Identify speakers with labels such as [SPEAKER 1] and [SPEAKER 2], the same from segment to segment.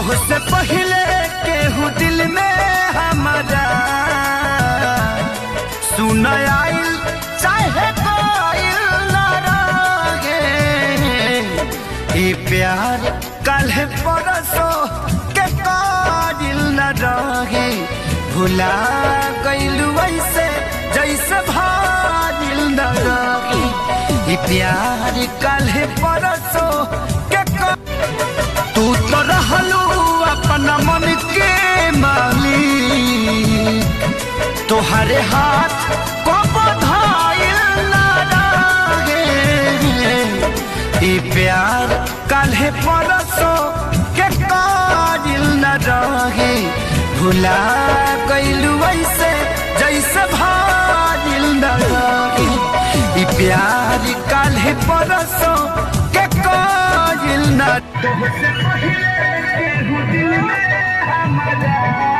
[SPEAKER 1] तोहसे पहले केहू दिल में हमारा सुन आइल चाहे कोइल न रहे ई प्यार कल परसो के काजिल न रहे भुला गइलू ऐसे जैसे भाजिल न रहे ई प्यार कल परसो के का तू तो रहलू अपना मन के मालिक तोहरे हाथ को बधाइल ना रहे ई प्यार काल्हे परसो के काजिल न रहे भुला गइलू ऐसे जैसे भाजिल न रहे ई प्यार काल्हे परसो के काजिल न तोहसे पहले केहू दिल में हमारा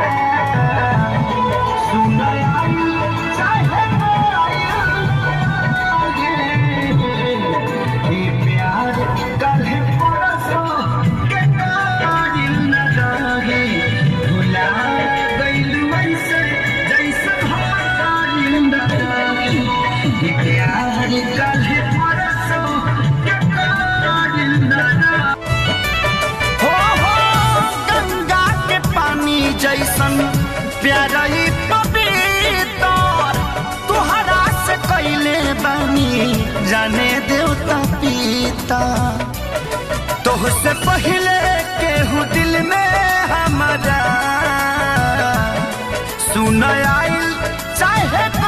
[SPEAKER 1] हो हो गंगा के पानी जैसन प्यारा ही पवित्र तुहरा से कैले बानी जाने देवता पिता तोहसे पहले केहू दिल में हमारा सुन आइल चाहे